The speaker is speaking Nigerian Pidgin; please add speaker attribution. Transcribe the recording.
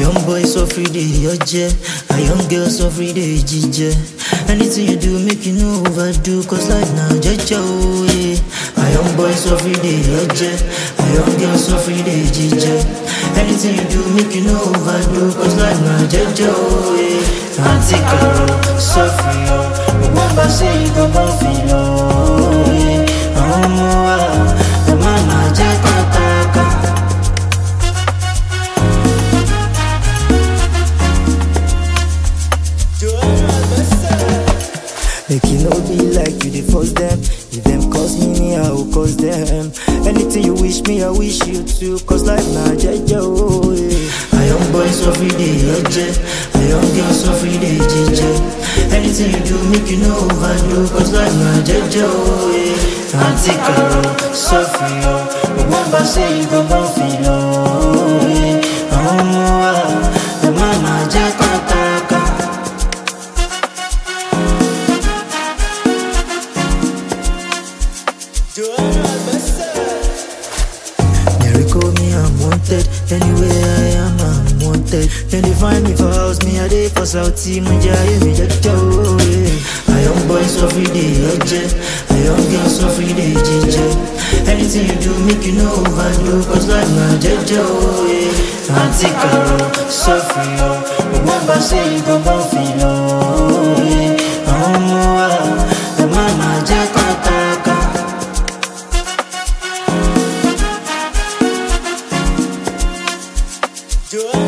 Speaker 1: young boys so free day oje, a young girl so free day jije. Anything you do, make you no overdo, cause life now jeje oh yeah. A young boy so free day oje, a young girl so free day jije. Anything you do, make you no overdo, cause life now jeje oh yeah. Auntie Carol, so free oh, remember say you go born feel oh yeah. Àwọn ọmọ wa, ẹ má má jẹ́ kọ́tàkà. Make you no be like you dey force them. If them cause me, me I will cause them. Anything you wish me, I wish you too. Cause life na jeje oh yeah. A young boy so free day oje, a young girl so free day jeje. Anything you do, make you no overdo. Cause life na jeje oh yeah. Auntie Carol, so free oh. Remember say you go born feel oh yeah. Àwọn ọmọ wa, ẹ má má jẹ́ kọ́tàkà. They call me unwanted. Anywhere I am, I'm wanted. Then they find me for house, me a day for Saudi, Munja, me just oh yeah. A young boy so free day, oje. A young girl so free day, jeje. Anything you do, make you no overdo, cause life na jeje oh yeah. Auntie Carol, so free oh. Remember say you go born feel oh yeah. Àwọn ọmọ wa, ẹ má má jẹ́ kọ́tàkà.
Speaker 2: Joanna